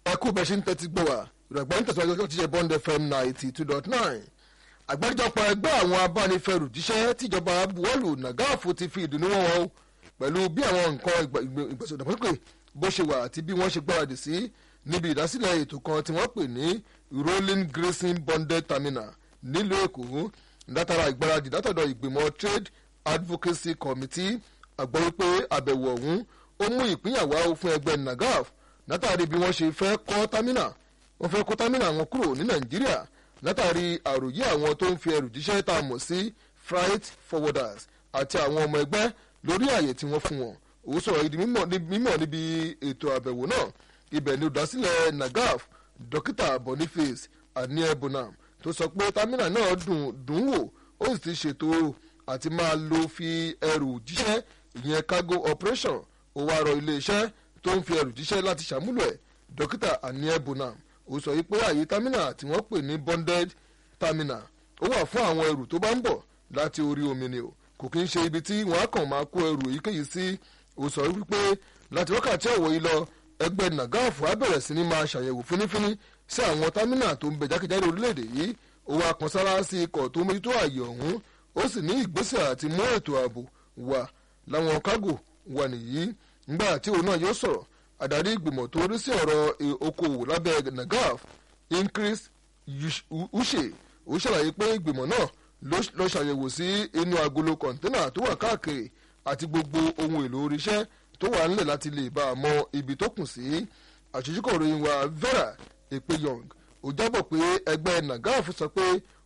ẹ kú bẹ́ẹ̀ ṣe ń tẹ́tí gbọ́ wá ìrọ̀gbọ́n tẹ̀síwájú ọjọ́ tíṣe bond fm ninety two dot nine àgbáríjọpọ̀ ẹgbẹ́ àwọn abánifẹ̀rù jíṣẹ́ tíjọba buwọ́lù nàgáàfù ti fi ìdùnnú wọn wọn pẹ̀lú bí àwọn nǹkan ìgbésòdàmọ́sókè bó ṣe wà àti bí wọ́n ṣe gbáradì sí níbi ìdásílẹ̀ ètò kan tí wọ́n pè ní rolling grazing bonded terminal nílùú èkó látara ìgbáradì látọ̀dọ̀ ìgbìmọ̀ trade advocacy committee àgbọ̀ wípé àbẹ̀wò ọ̀hún ó mú ìpínyàwó fún ẹgbẹ́ nagaf látàrí bí wọ́n ṣe fẹ́ kọ́ támínà wọ́n fẹ́ kọ́ támínà wọn kúrò ní nàìjíríà látàrí àròyé àwọn tó ń fi ẹrù jíṣẹ́ tá a mọ̀ sí freight forwarders àti àwọn ọmọ ẹgbẹ́ lórí àyè tí wọ́n fún wọn òun sọ̀rọ̀ ìdí mímọ̀ níbi ètò àbẹ̀wò náà ibẹ̀ ni olùdásílẹ̀ nagaf dókítà boniface aniel bonham tó sọ pé támínà náà dùn dùn wò ó sì ti ṣètò àti máa lo fi ẹrù jíṣẹ́ ìyẹn cargo operation ó wá rọ iléeṣẹ́ tó ń fi ẹrù jíṣẹ́ láti ṣàmúlò ẹ̀ dókítà aniel bonham ó sọ wípé àyè támínà tí wọ́n pè ní bonded terminal ó wà fún àwọn ẹrù tó bá ń bọ̀ láti orí omi ni o kò kí ń ṣe ibi tí wọ́n á kàn máa kó ẹrù èyíkéyìí sí ó sọ wípé láti wákàtí ọ̀wọ́ yìí lọ ẹgbẹ́ nàgáàfù á bẹ̀rẹ̀ sí ni máa ṣàyẹ̀wò fínífíní sí àwọn támínà tó ń bẹ jákèjádò orílẹ̀-èdè yìí ó wá kan sára sí ikọ̀ tó mójútó àyè ọ̀hún ó sì ní ìgbésẹ̀ àti mú ètò ààbò wà láwọn kágò wà nìyí ńgbà tí òun náà yóò sọ̀rọ̀ adarí ìgbìmọ̀ tó rí sí ọ̀rọ̀ okòwò lábẹ́ nagaf increase ushe ó ṣàlàyé pé ìgbìmọ̀ náà ló ṣàyẹ̀wò sí inú agolo kọ̀ńténà tó wà káàkiri àti gbogbo ohun èlò oríṣẹ́ tó wà nílẹ̀ láti lè bá a mọ ibi tó kù sí àṣejúkọ̀ ròyìn wa vera èpè young ó jábọ̀ pé ẹgbẹ́ nagaf sọ pé